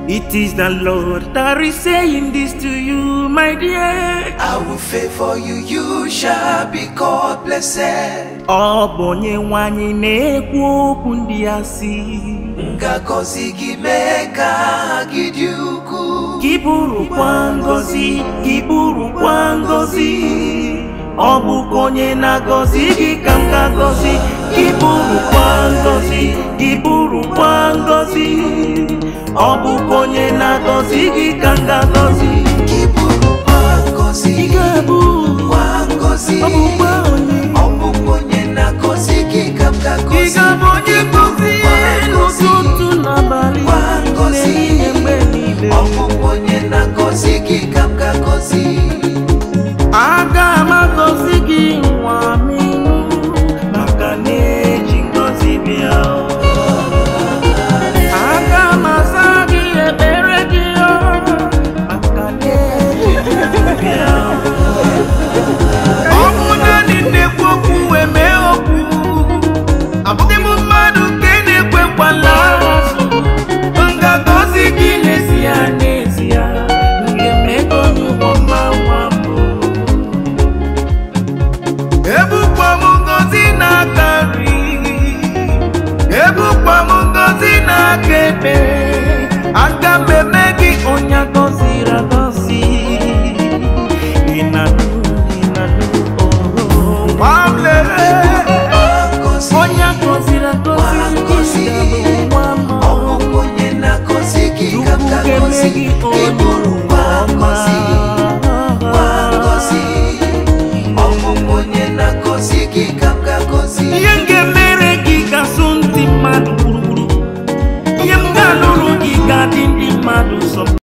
It is the Lord that is saying this to you, my dear. I will favor you, you shall be called blessed. Ọ bụ onye nwanyị na-ekwu okwu ndị a sị M ga-agọzi gị mee ka aha gị dị ukwuu. Gị bụrụkwa ngọzi, gị bụrụkwa ngọzi Ọ bụkwa onye na-agọzi gị ka m ga-agọzi Gị bụrụkwa ngọzi, gị bụrụkwa ngọzi Ọ bụkwa onye na-agọzi gị ka m ga-agọzi Gị bụrụkwa ngọzi, Ị ga-abụ kwa ngọzi. ọ bụkwa onye Ọ bụkwa onye na-agọzi gị ka m Ị ga-agọzi. ga-abụ onye ngọzi n'ụtụtụ n'abalị Kwa ngọzi. n'ehihie mgbe niile Ọ bụkwa onye na-agọzi gị ka m ga-agọzi. aga m agọzi gị nwa m maka na-eji ngọzi bịa aga m aza gị ekpere gị maka na-eji ngọzi bịa ọ bụ naanị na-ekwu okwu wee mee okwu abụghị m mmadụ nke na-ekwekwala azụ m ga-agọzi gị n'ezie n'ezie nke mmego n'ụgbọ mma nwa m ebukwa m ngozi n'aka nri ebukwa m ngozi n'aka ekpe aga m eme gị onye gọziri agọzi ịnanụ ịnanụ oh nwa m lere Ngọzi. onye gọziri agọzi gị ga-abụ nwa m Ọ bụkwa onye na-agọzi gị ka m Chukwu ga-eme ga-agọzi. gị Ị onye bụrụkwa ngọzi, kwa ngọzi. Ọ bụkwa onye na-agọzi gị ka m ga-agọzi. ihe m ga-emere gị ga-asụ ndị mmadụ gburugburu ihe m ga-alụrụ gị ga-adị ndị mmadụ sọ